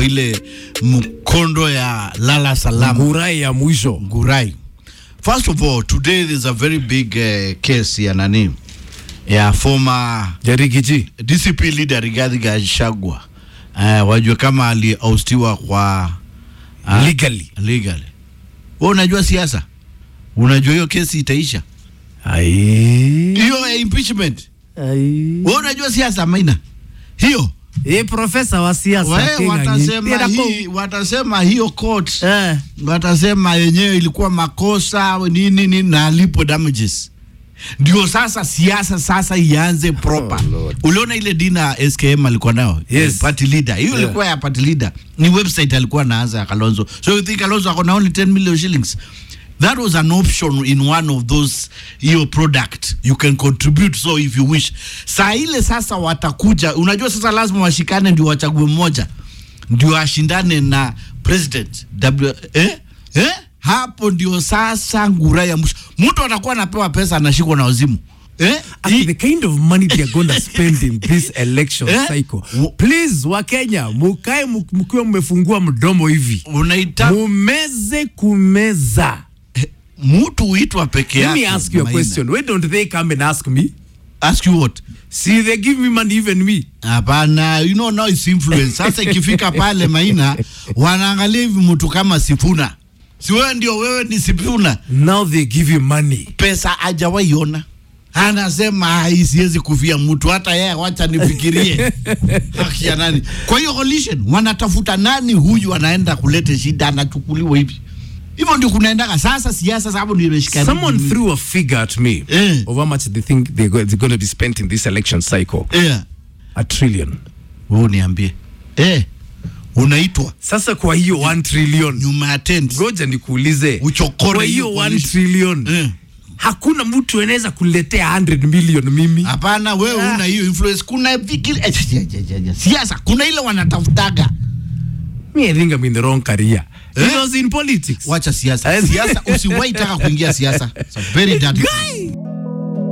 kwa ile mkondo ya lala salama Ngurai ya mwisho. Ngurai. First of all, today there's a very big uh, case ya nani ya former Jarigiji. DCP leader Rigathi Gachagua. Uh, wajua kama aliaustiwa kwa uh, Legally. legally. Wewe unajua siasa? Unajua hiyo kesi itaisha? Ai. Hiyo ya impeachment. Ai. Wewe unajua siasa maina? Hiyo Eh, profesa wa siasa wewe Kenya. watasema Ngira ko- hii, watasema hiyo court Eh. watasema yenyewe ilikuwa makosa nini nini na alipo damages. Ndio sasa siasa sasa ianze proper. Oh, Lord. Uliona ile dina SKM alikuwa nayo Yes. Eh, party leader hiyo Yeah. ilikuwa ya party leader, ni website alikuwa anaanza ya Kalonzo. So you think Kalonzo akona only 10 million shillings? That was an option in one of those hiyo product you can contribute so if you wish. Saa ile sasa watakuja, unajua sasa lazima washikane ndio wachague mmoja ndio ashindane na president w eh? Eh? Hapo ndio sasa ngura ya mwisho. Mtu atakuwa anapewa pesa anashikwa na wazimu eh? Ati the kind of money they are going to spend in this election Eh? cycle. Wo- Please wa Kenya, mukae mu- mkiwa mmefungua mdomo hivi. Unaita Mumeze kumeza. mtu huitwa peke Let yake. me ask you a Maina. question. Why don't they come and ask me? Ask you what? See, they give me money, even me. Hapana, you know now it's influence. Sasa ikifika pale Maina, wanaangalia hivi mtu kama Sifuna, si wewe ndio wewe ni Sifuna, Now they give you money. pesa hajawahi ona anasema "Ai, siwezi kufia mtu hata yeye, wacha nifikirie haki ya nani. Kwa hiyo coalition wanatafuta nani huyu anaenda kuleta shida, anachukuliwa hivi hivyo, ndio kunaendaga sasa siasa. Sababu ndio imeshika Someone threw a figure at me Eh. of how much they think they're go- they're going to be spent in this election cycle. yeah. A trillion. Wewe niambie eh, unaitwa Sasa kwa hiyo 1 trillion. nyuma ya tent Ngoja nikuulize. Uchokore Kwa hiyo hiyo 1 coalition. trillion. Eh. Hakuna mtu anaweza kuletea 100 million mimi. Hapana, wewe Ah. una hiyo influence. Kuna vikili eh, ja, ja, ja, ja. siasa, kuna ile wanatafutaga. Me, I think I'm in the wrong career. Eh? It was in politics. Wacha siasa, Eh. siasa usiwahi taka kuingia siasa. It's a very dirty. Guy!